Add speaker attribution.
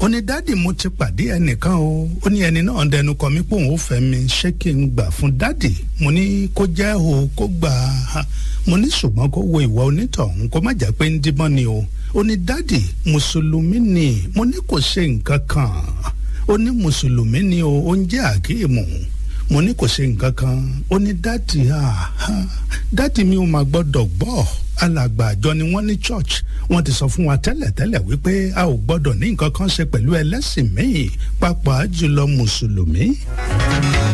Speaker 1: ó ní dádì mo ti pàdé ẹnìkan o ó ní ẹni náà dẹnu kọ mí pé òun ò fẹ́ mi ṣé kí n gbà fún dádì mo ní kó jẹ́ o kó gbà á mo ní ṣùgbọ́n kó wo ìwà onítọ̀hún kó má jẹ́ pé ń díbọ́n ni o ó ní dádì mùsùlùmí ni mo ní kò ṣe nǹkan kan ó ní mùsùlùmí ni o ó ń jẹ́ àkíyèmù mo ní kò ṣe nǹkan kan ó ní dádì dádì mi ò máa gbọ́dọ̀ gbọ́ alàgbà àjọ ni wọ́n ní church wọ́n ti sọ fún wa tẹ́lẹ̀tẹ́lẹ̀ wípé a ò gbọ́dọ̀ ní nǹkan kan ṣe pẹ̀lú ẹlẹ́sìn míì pàápàá jùlọ mùsùlùmí.